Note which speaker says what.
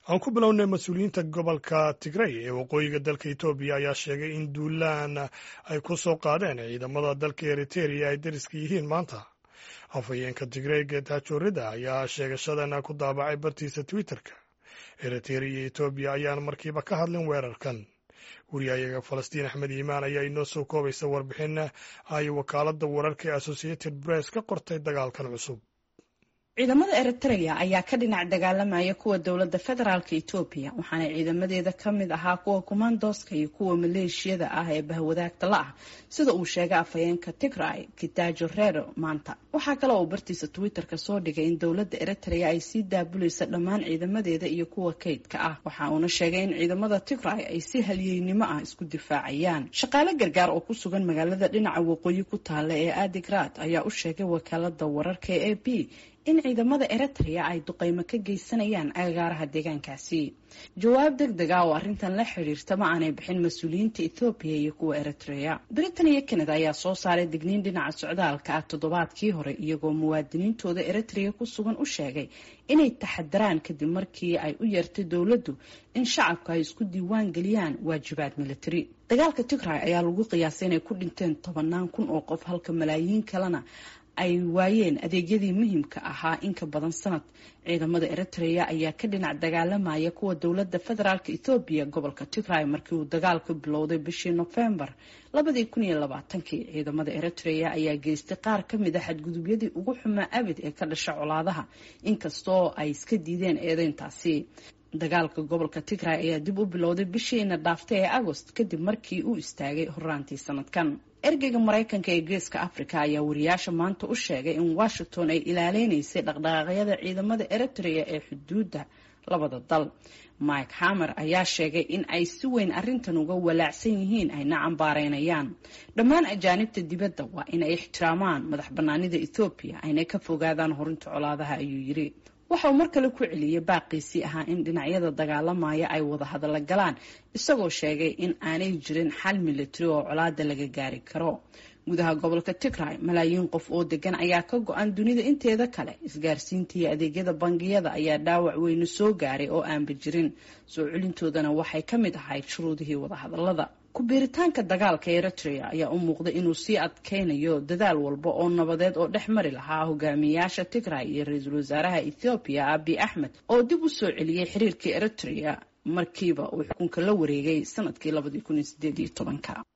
Speaker 1: aan ku bilownay mas-uuliyiinta gobolka tigray ee waqooyiga dalka etoobiya ayaa sheegay in duulaan ay ku soo qaadeen ciidamada dalka eriteria ay dariska yihiin maanta afhayeenka tigray geetaajoorida ayaa sheegashadan ku daabacay bartiisa twitterka eriteria iyo etoobiya ayaan markiiba ka hadlin weerarkan wariyayaga falastiin axmed iimaan ayaa inoo soo koobaysa warbixin ay wakaaladda wararka ee associated press ka qortay dagaalkan cusub
Speaker 2: ciidamada eritrea ayaa ka dhinac dagaalamaya kuwa dowladda federaalka etoobiya waxaana ciidamadeeda ka mid ahaa kuwa kumaandooska iyo kuwa maleeshiyada ah ee bahwadaagta la ah sida uu sheegay afhayeenka tigray kitaajo reero maanta waxaa kale uu bartiisa twitterka soo dhigay in dowladda eritrea ay sii daabulaysa dhammaan ciidamadeeda iyo kuwa kaydka ah waxa uuna sheegay in ciidamada tigray ay si halyeynimo ah isku difaacayaan shaqaale gargaar oo ku sugan magaalada dhinaca waqooyi ku taalla ee adigrad ayaa u sheegay wakaalada wararka ee a b in ciidamada eritrea ay duqeymo ka geysanayaan agagaaraha deegaankaasi jawaab deg deg ah oo arrintan la xidhiirta ma aanay bixin mas-uuliyiinta ethoobiya iyo kuwa eritrea britain iyo canada ayaa soo saaray digniin dhinaca socdaalka ah toddobaadkii hore iyagoo muwaadiniintooda eritrea ku sugan u sheegay inay taxadaraan kadib markii ay u yeertay dowladdu in shacabka ay isku diiwaan geliyaan waajibaad militari dagaalka tigray ayaa lagu qiyaasay inay ku dhinteen tobanaan kun oo qof halka malaayiin kalena ay waayeen adeegyadii muhiimka ahaa in ka badan sanad ciidamada eritrea ayaa ka dhinac dagaalamaya kuwa dowladda federaalk ethoobiya gobolka tigray markii uu dagaalku bilowday bishii nofembar labadii kun iyo labaatankii ciidamada eritrea ayaa geystay qaar ka mid a xadgudubyadii ugu xumaa abid ee ka dhasha colaadaha inkastoo ay iska diideen eedeyntaasi dagaalka gobolka tigray ayaa dib u bilowday bishiina dhaaftay ee agost kadib markii uu istaagay horaantii sanadkan ergeyga maraykanka ee geeska africa ayaa wariyaasha maanta u sheegay in washington ay ilaaleynaysay dhaqdhaqaaqyada ciidamada eritrea ee xuduudda labada dal mike hamer ayaa sheegay in ay si weyn arrintan uga walaacsan yihiin ayna cambaareynayaan dhammaan ajaanibta dibadda waa inay ixtiraamaan madax banaanida ethoobiya ayna ka fogaadaan horinta colaadaha ayuu yiri waxa uu mar kale ku celiyey baaqiisii ahaa in dhinacyada dagaalamaya ay wada hadalla galaan isagoo sheegay in aanay jirin xal militari oo colaada laga gaari karo gudaha gobolka tigray malaayiin qof oo degan ayaa ka go-an dunida inteeda kale isgaarsiinta iyo adeegyada bangiyada ayaa dhaawac weyne soo gaaray oo aanba jirin soo celintoodana waxay ka mid ahayd shuruudihii wadahadalada ku-biiritaanka dagaalka eritrea ayaa u muuqday inuu sii adkeynayo dadaal walba oo nabadeed oo dhex mari lahaa hogaamiyayaasha tigray iyo ra-iisul wasaaraha ethoobiya abi axmed oo dib u soo celiyey xiriirkii eritrea markiiba uu xukunka la wareegay sanadkii labadii kun iyo sideed iyo tobanka